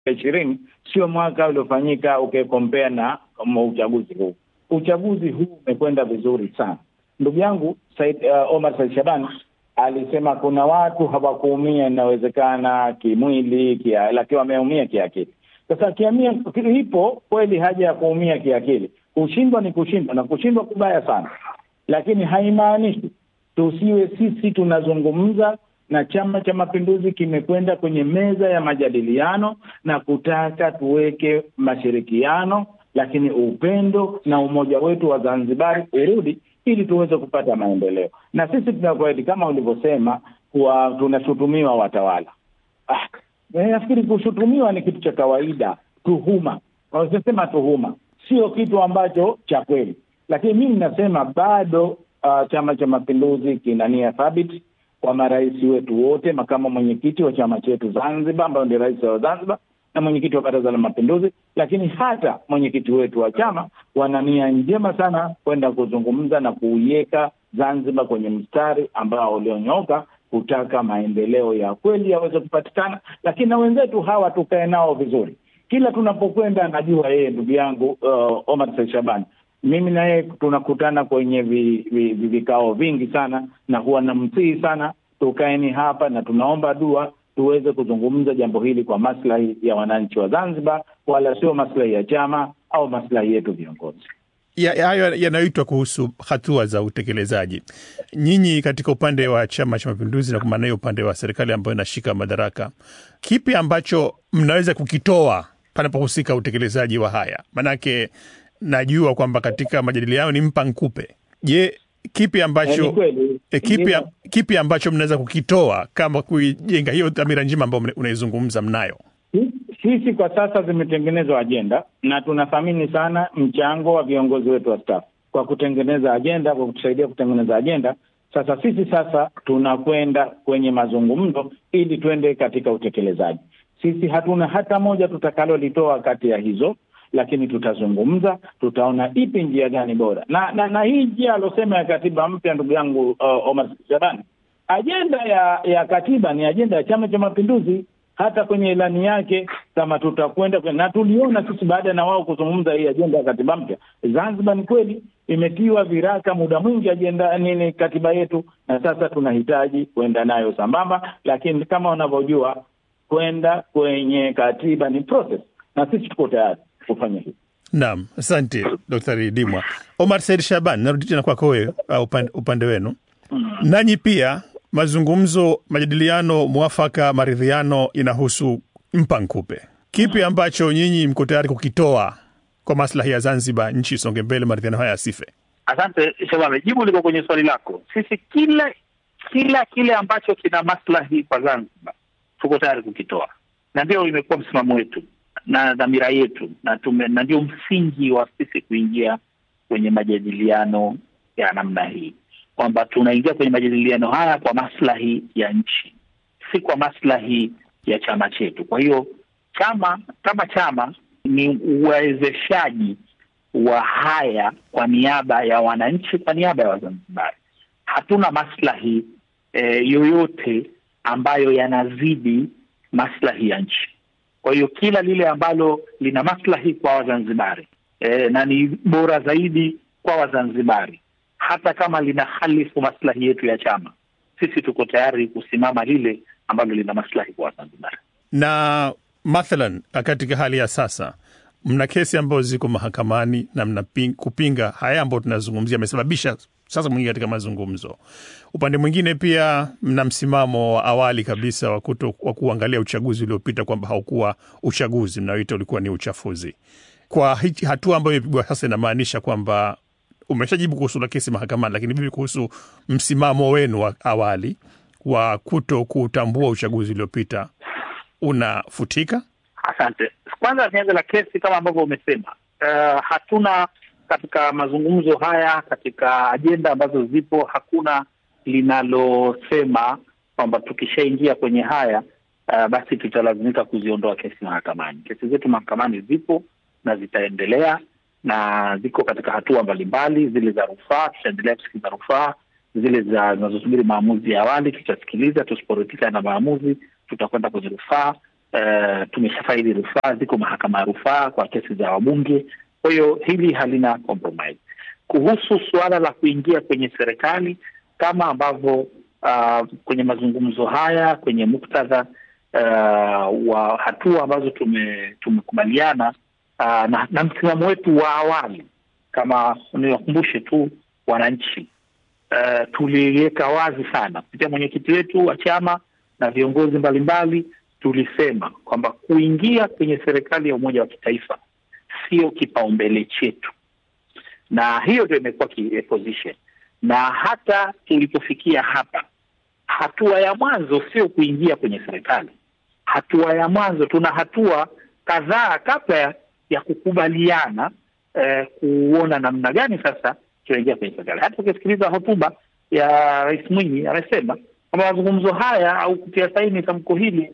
ishirini sio mwaka uliofanyika ukikompea na uchaguzi huu. Uchaguzi huu umekwenda vizuri sana. Ndugu yangu Said, uh, Omar Said Shaban alisema kuna watu hawakuumia, inawezekana kimwili kia, lakini wameumia kiakili. Sasa kiamia ipo kweli haja ya kuumia kiakili. Kushindwa ni kushindwa na kushindwa kubaya sana, lakini haimaanishi tusiwe sisi tunazungumza na Chama cha Mapinduzi kimekwenda kwenye meza ya majadiliano na kutaka tuweke mashirikiano, lakini upendo na umoja wetu wa Zanzibari urudi ili tuweze kupata maendeleo. Na sisi tunakweli, kama ulivyosema, kuwa tunashutumiwa watawala. Ah, nafikiri kushutumiwa ni kitu cha kawaida, tuhuma, wanasema tuhuma sio kitu ambacho cha kweli, lakini mimi nasema bado uh, Chama cha Mapinduzi kina nia thabiti kwa marais wetu wote, makamu mwenyekiti wa chama chetu Zanzibar ambayo ndio rais wa Zanzibar na mwenyekiti wa Baraza la Mapinduzi, lakini hata mwenyekiti wetu wa chama wana nia njema sana kwenda kuzungumza na kuiweka Zanzibar kwenye mstari ambao ulionyooka kutaka maendeleo ya kweli yaweze kupatikana, lakini na wenzetu hawa tukae nao vizuri. Kila tunapokwenda, najua yeye ndugu yangu uh, Omar Said Shabani mimi na yeye tunakutana kwenye vi, vi, vi, vikao vingi sana, na huwa namsihi sana tukaeni hapa na tunaomba dua tuweze kuzungumza jambo hili kwa maslahi ya wananchi wa Zanzibar, wala sio maslahi ya chama au maslahi yetu viongozi. Hayo ya, yanayoitwa kuhusu hatua za utekelezaji. Nyinyi katika upande wa Chama cha Mapinduzi na kwa maana hiyo upande wa serikali ambayo inashika madaraka, kipi ambacho mnaweza kukitoa panapohusika utekelezaji wa haya? Maanake najua kwamba katika majadiliano ni mpa nkupe. Je, kipi ambacho e, kipi, kipi ambacho mnaweza kukitoa kama kuijenga hiyo dhamira njema ambayo unaizungumza mnayo? Sisi kwa sasa zimetengenezwa ajenda na tunathamini sana mchango wa viongozi wetu wa staff kwa kutengeneza ajenda, kwa kutusaidia kutengeneza ajenda. Sasa sisi sasa tunakwenda kwenye mazungumzo ili twende katika utekelezaji. Sisi hatuna hata moja tutakalolitoa kati ya hizo lakini tutazungumza, tutaona ipi njia gani bora na na, na hii njia alosema ya katiba mpya, ndugu yangu uh, Omar Shabani, ajenda ya ya katiba ni ajenda ya Chama cha Mapinduzi. Hata kwenye ilani yake kama tutakwenda na tuliona sisi baada na wao kuzungumza hii ajenda ya katiba mpya, Zanzibar ni kweli imetiwa viraka muda mwingi ajenda nini katiba yetu, na sasa tunahitaji kwenda nayo sambamba, lakini kama unavyojua kwenda kwenye katiba ni process, na sisi tuko tayari kufanya hivi. Naam, asante Daktari Dimwa. Omar Said Shaban, narudi tena kwako wewe, upande, upande wenu mm. Nanyi pia mazungumzo, majadiliano, mwafaka, maridhiano inahusu mpa nkupe. Kipi ambacho nyinyi mko tayari kukitoa kwa maslahi ya Zanzibar, nchi isonge mbele, maridhiano haya yasife? Asante Shabame, jibu liko kwenye swali lako. Sisi kila kila kile ambacho kina maslahi kwa Zanzibar tuko tayari kukitoa, na ndio imekuwa msimamo wetu na dhamira yetu na tume, na ndio msingi wa sisi kuingia kwenye majadiliano ya namna hii, kwamba tunaingia kwenye majadiliano haya kwa maslahi ya nchi, si kwa maslahi ya chama chetu. Kwa hiyo chama kama chama ni uwezeshaji wa haya kwa niaba ya wananchi, kwa niaba ya Wazanzibari. Hatuna maslahi eh, yoyote ambayo yanazidi maslahi ya nchi. Kwa hiyo kila lile ambalo lina maslahi kwa Wazanzibari e, na ni bora zaidi kwa Wazanzibari, hata kama lina halifu maslahi yetu ya chama, sisi tuko tayari kusimama lile ambalo lina maslahi kwa Wazanzibari. Na mathalan, katika hali ya sasa mna kesi ambazo ziko mahakamani na mna kupinga haya ambayo tunazungumzia, amesababisha sasa mwingi katika mazungumzo. Upande mwingine pia mna msimamo wa awali kabisa wa kuto wa kuangalia uchaguzi uliopita kwamba haukuwa uchaguzi, mnaoita ulikuwa ni uchafuzi. Kwa hatua ambayo imepigwa sasa, inamaanisha kwamba umeshajibu kuhusu la kesi mahakamani, lakini vipi kuhusu msimamo wenu wa awali wa kuto kutambua uchaguzi uliopita unafutika? Asante. Kwanza nianze la kesi, kama ambavyo umesema, uh, hatuna katika mazungumzo haya, katika ajenda ambazo zipo, hakuna linalosema kwamba tukishaingia kwenye haya uh, basi tutalazimika kuziondoa kesi mahakamani. Kesi zetu mahakamani zipo na zitaendelea na ziko katika hatua mbalimbali. Zile za rufaa tutaendelea kusikiliza rufaa, zile za zinazosubiri maamuzi ya awali tutasikiliza. Tusiporidhika na maamuzi, tutakwenda kwenye rufaa uh, tumeshafaili rufaa, ziko mahakama ya rufaa kwa kesi za wabunge. Kwa hiyo hili halina compromise. Kuhusu suala la kuingia kwenye serikali kama ambavyo uh, kwenye mazungumzo haya kwenye muktadha uh, wa hatua ambazo tume, tumekubaliana uh, na, na msimamo wetu wa awali, kama niwakumbushe tu wananchi uh, tuliweka wazi sana kupitia mwenyekiti wetu wa chama na viongozi mbalimbali, tulisema kwamba kuingia kwenye serikali ya umoja wa kitaifa sio kipaumbele chetu, na hiyo ndio imekuwa position na hata tulipofikia hapa, hatua ya mwanzo sio kuingia kwenye serikali. Hatua ya mwanzo, tuna hatua kadhaa kabla ya kukubaliana eh, kuona namna gani sasa tunaingia kwenye serikali. Hata ukisikiliza hotuba ya Rais Mwinyi amesema kwamba mazungumzo haya au kutia saini tamko hili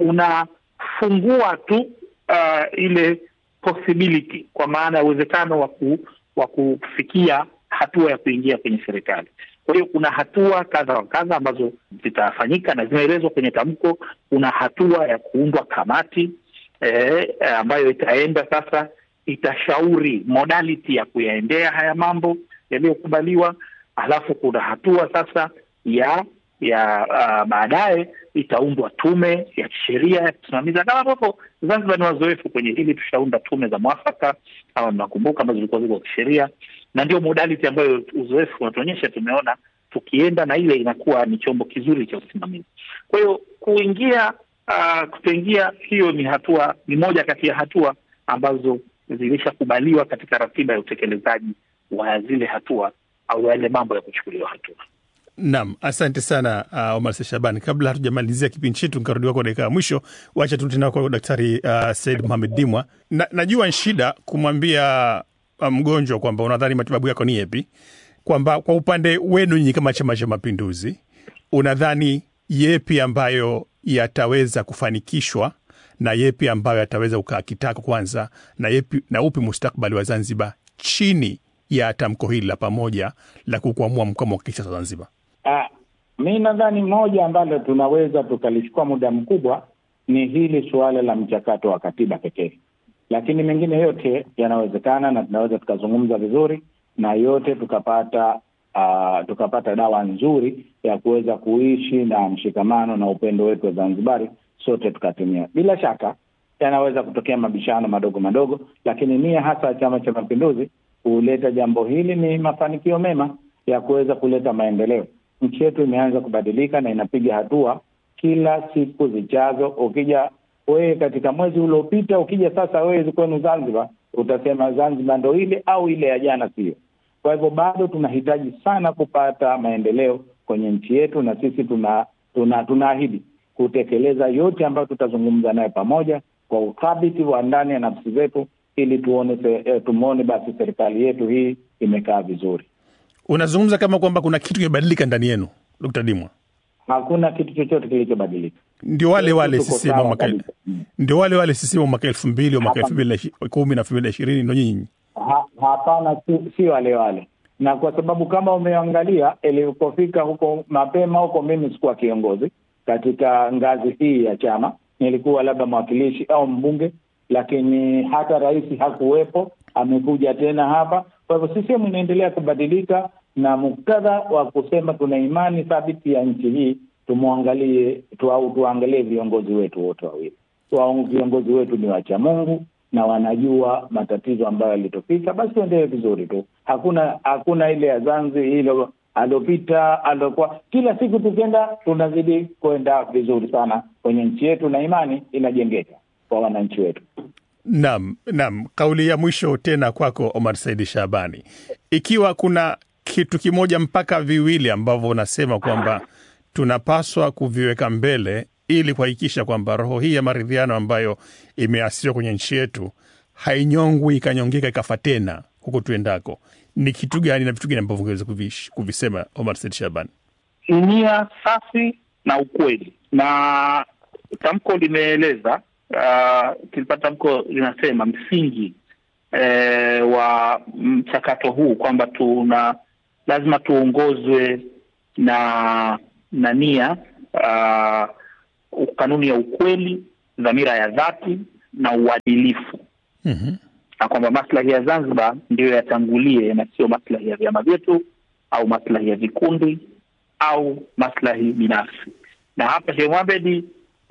kunafungua tu uh, ile possibility, kwa maana ya uwezekano wa wa kufikia hatua ya kuingia kwenye serikali. Kwa hiyo kuna hatua kadha wa kadha ambazo zitafanyika na zimeelezwa kwenye tamko. Kuna hatua ya kuundwa kamati eh, ambayo itaenda sasa, itashauri modality ya kuyaendea haya mambo yaliyokubaliwa. Alafu kuna hatua sasa ya ya uh, baadaye itaundwa tume ya kisheria ya kusimamiza, kama ambavyo Zanzibar ni wazoefu kwenye hili, tushaunda tume za mwafaka kama mnakumbuka, ambazo zilikuwa ziko kisheria na ndio modality ambayo uzoefu unatuonyesha. Tumeona tukienda na ile inakuwa ni chombo kizuri cha usimamizi. Kwa hiyo kuingia, uh, kutoingia, hiyo ni hatua, ni moja kati ya hatua ambazo zilishakubaliwa katika ratiba ya utekelezaji wa zile hatua au yale mambo ya kuchukuliwa hatua. Naam, asante sana uh, Omar Shabani. Kabla hatujamalizia kipindi chetu nikarudiwa kwa dakika ya mwisho, wacha tu tena kwa Daktari uh, Said Mohamed Dimwa. Na, najua ni shida kumwambia mgonjwa kwamba unadhani matibabu yako ni yepi, kwamba kwa upande wenu nyinyi kama Chama cha Mapinduzi unadhani yepi ambayo yataweza kufanikishwa na yepi ambayo yataweza kukaa kitako kwanza, na yepi na upi mustakbali wa Zanzibar chini ya tamko hili la pamoja la kukwamua mkwamo wa kisiasa Zanzibar? Ah, mi nadhani moja ambalo tunaweza tukalichukua muda mkubwa ni hili suala la mchakato wa katiba pekee lakini mengine yote yanawezekana na tunaweza tukazungumza vizuri na yote tukapata uh, tukapata dawa nzuri ya kuweza kuishi na mshikamano na upendo wetu wa Zanzibari sote tukatumia. Bila shaka yanaweza kutokea mabishano madogo madogo, lakini nia hasa ya Chama cha Mapinduzi kuleta jambo hili ni mafanikio mema ya kuweza kuleta maendeleo. Nchi yetu imeanza kubadilika na inapiga hatua kila siku zijazo. Ukija wewe katika mwezi uliopita, ukija sasa wewe kwenu Zanzibar, utasema Zanzibar ndo ile au ile ya jana sio. Kwa hivyo bado tunahitaji sana kupata maendeleo kwenye nchi yetu, na sisi tuna tuna tunaahidi kutekeleza yote ambayo tutazungumza nayo pamoja kwa uthabiti wa ndani ya nafsi zetu, ili tuone eh, tumwone basi serikali yetu hii imekaa vizuri. Unazungumza kama kwamba kuna kitu kimebadilika ndani yenu, Dkt. Dimwa? Hakuna kitu chochote kilichobadilika. Ndio wale wale Tuko CCM sawa mwaka kabisa. Mm. ndio wale wale CCM mwaka elfu mbili mwaka elfu mbili na ishi- kumi na elfu mbili na ishirini ndo nyinyi Ha- Hapana, si, si wale wale, na kwa sababu kama umeangalia ilikofika huko mapema huko, mimi sikuwa kiongozi katika ngazi hii ya chama, nilikuwa labda mwakilishi au mbunge, lakini hata rais hakuwepo, amekuja tena hapa. Kwa hivyo CCM inaendelea kubadilika, na muktadha wa kusema tuna imani thabiti ya nchi hii, tumwangalie tu, au tuangalie viongozi wetu wote wawili wa viongozi wetu ni wacha Mungu na wanajua matatizo ambayo yalitopita, basi tuendelee vizuri tu. Hakuna hakuna ile ya Zanzi hilo alopita alokuwa, kila siku tukienda tunazidi kwenda vizuri sana kwenye nchi yetu, na imani inajengeka kwa wananchi wetu. Naam, naam. Kauli ya mwisho tena kwako Omar Saidi Shabani, ikiwa kuna kitu kimoja mpaka viwili ambavyo unasema kwamba tunapaswa kuviweka mbele ili kuhakikisha kwamba roho hii ya maridhiano ambayo imeasisiwa kwenye nchi yetu hainyongwi ikanyongeka ikafa tena huko tuendako, ni kitu gani na vitu gani ambavyo ungeweza kuvish- kuvisema Omar Saidi Shabani? nia safi na ukweli, na tamko limeeleza uh, kilipata tamko linasema msingi eh, wa mchakato huu kwamba tuna lazima tuongozwe na na nia uh, kanuni ya ukweli dhamira ya dhati na uadilifu Mhm. na kwamba maslahi ya Zanzibar ndiyo yatangulie na sio maslahi ya vyama vyetu au maslahi ya vikundi au maslahi binafsi. Na hapa Sheikh Mohamed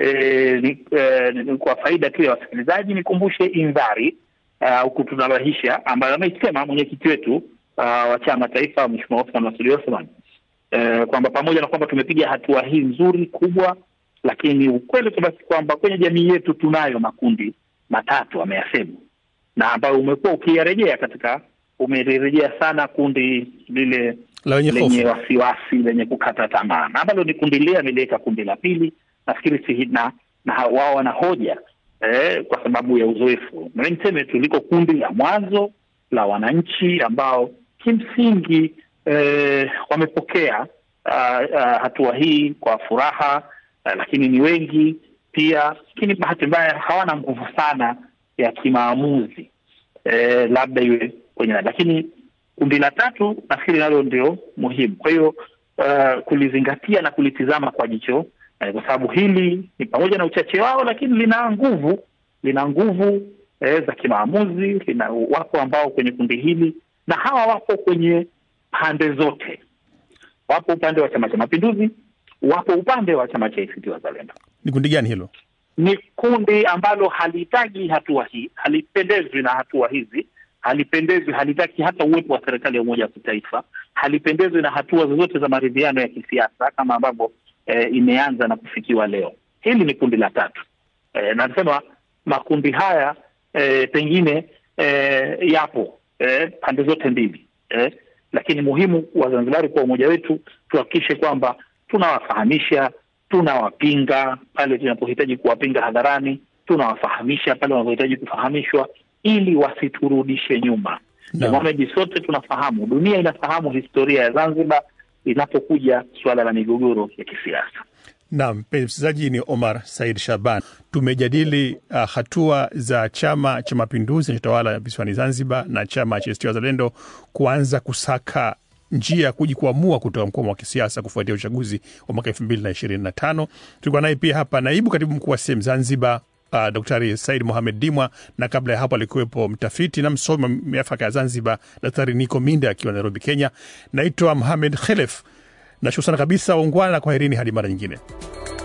eh, ni, eh, ni kwa faida tu ya wasikilizaji nikumbushe indhari au kutunabahisha ambayo ameisema mwenyekiti wetu uh, wa chama taifa Mheshimiwa Othman Masudi Othman eh, kwamba pamoja na kwamba tumepiga hatua hii nzuri kubwa, lakini ukweli tu basi kwamba kwenye jamii yetu tunayo makundi matatu ameyasema, na ambayo umekuwa ukiyarejea katika umerejea sana kundi lile La wenye lenye hofu. wasiwasi lenye kukata tamaa, na ambalo ni kundi lile ameliweka kundi la pili, nafikiri si na, na ha- wao wana hoja eh, kwa sababu ya uzoefu. Na mimi niseme tu liko kundi la mwanzo la wananchi ambao kimsingi eh, wamepokea ah, ah, hatua hii kwa furaha ah, lakini ni wengi pia, lakini bahati mbaya hawana nguvu sana ya kimaamuzi eh, labda iwe kwenye lakini kundi la tatu nafikiri nalo ndio muhimu. Kwa hiyo uh, kulizingatia na kulitizama kwa jicho eh, kwa sababu hili ni pamoja na uchache wao, lakini lina nguvu, lina nguvu eh, za kimaamuzi. Lina wapo ambao kwenye kundi hili, na hawa wapo kwenye pande zote, wapo upande wa Chama cha Mapinduzi, wapo upande wa chama cha ACT Wazalendo Ni kundi gani hilo? ni kundi ambalo halihitaji hatua hii, halipendezwi na hatua hizi, halipendezwi, halitaki hata uwepo wa serikali ya umoja wa kitaifa, halipendezwi na hatua zozote za maridhiano ya kisiasa kama ambavyo eh, imeanza na kufikiwa leo. Hili ni kundi la tatu eh, na nasema makundi haya eh, pengine eh, yapo eh, pande zote mbili eh, lakini muhimu Wazanzibari kwa umoja wetu tuhakikishe kwamba tunawafahamisha tunawapinga pale tunapohitaji kuwapinga hadharani, tunawafahamisha pale wanapohitaji kufahamishwa, ili wasiturudishe nyuma. Na Naam. Mohamed, sote tunafahamu, dunia inafahamu historia ya Zanzibar inapokuja suala la migogoro ya kisiasa. Naam, mpenzi msikilizaji, ni Omar Said Shaban. Tumejadili uh, hatua za Chama cha Mapinduzi kinachotawala visiwani Zanzibar na chama cha ACT Wazalendo kuanza kusaka njia ya kujikwamua kutoka mkwamo wa kisiasa kufuatia uchaguzi wa mwaka elfu mbili na ishirini na tano. Tulikuwa naye pia hapa naibu katibu mkuu wa sehemu Zanzibar uh, Daktari Said Mohamed Dimwa, na kabla ya hapo alikuwepo mtafiti na msomi wa miafaka ya Zanzibar Daktari Niko Minda akiwa Nairobi, Kenya. Naitwa Mohamed Khelef. Nashukuru sana kabisa, ungwana na kwaherini hadi mara nyingine.